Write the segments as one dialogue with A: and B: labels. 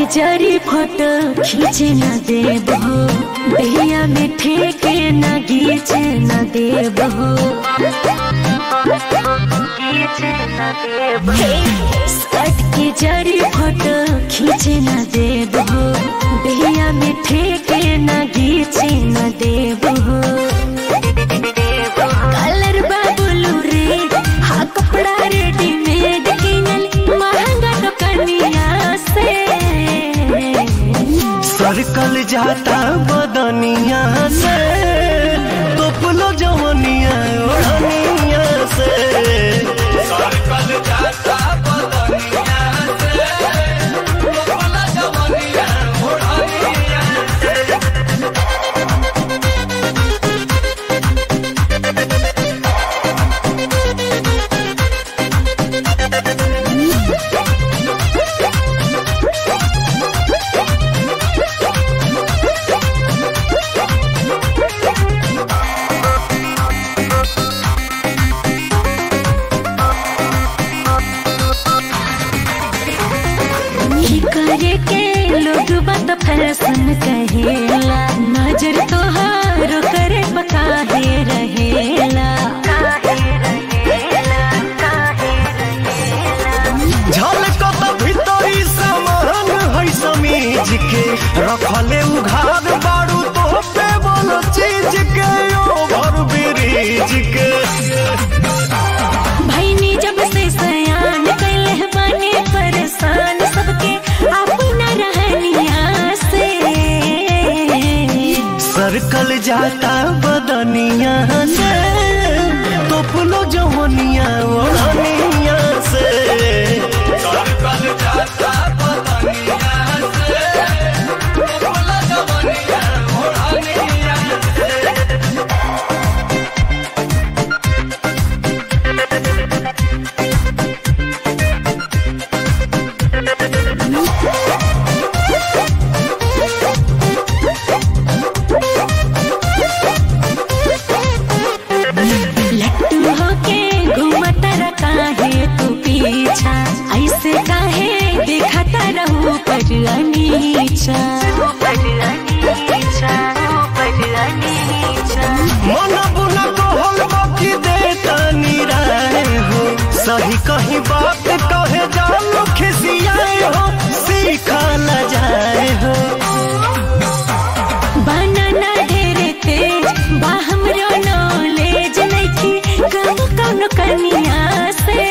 A: के जरी फोटो खींचे न देब हो दहिया में ठेके न गीचे न देब हो स्कर्ट के जरी फोटो खींचे न देब हो दहिया में ठेके न गीचे न देब हो कलर बाबुलू रे हा कपड़ा रेडीमेड किनल महंगा दुकनिया से
B: सरकल जाता बदनिया से तोपलो जवनिया ओढ़निया से सरकल जाता बदनिया से तोपलो जवनिया ओढ़निया
A: ही करे के लोग बात फैशन कहेला नजर तोहारो करे बकाहे रहेला
B: झलकत भीतरी सामान है समीज के रखले उघार बारू तो पे बोलो चीज के ओभर ब्रिज के
A: भैनी जब से सयान कैले बने परेशान सबके अपना रहनिया से
B: सरकल जाता बदनिया से तोपलो जवनिया ओढ़निया से सरकल जाता बदनिया से तोपलो जवनिया ओढ़निया से
A: लट्टू होके घूमता काहे तू पीछा ऐसे काहे देखता रहू पर अनीचा
B: मन बुना कहल बाकी देता निराय हो सही कहीं बात कहे जानो खिसियाए हो सीखा न जाए हो
A: बनाना ढेरे तेज बा हमरो नॉलेज नइखी कम कौन कनिया से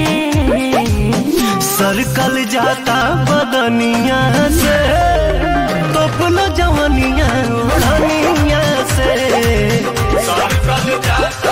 B: सरकल जाता बदनिया से तोपलो जवनिया ओढ़निया से सरकल जाता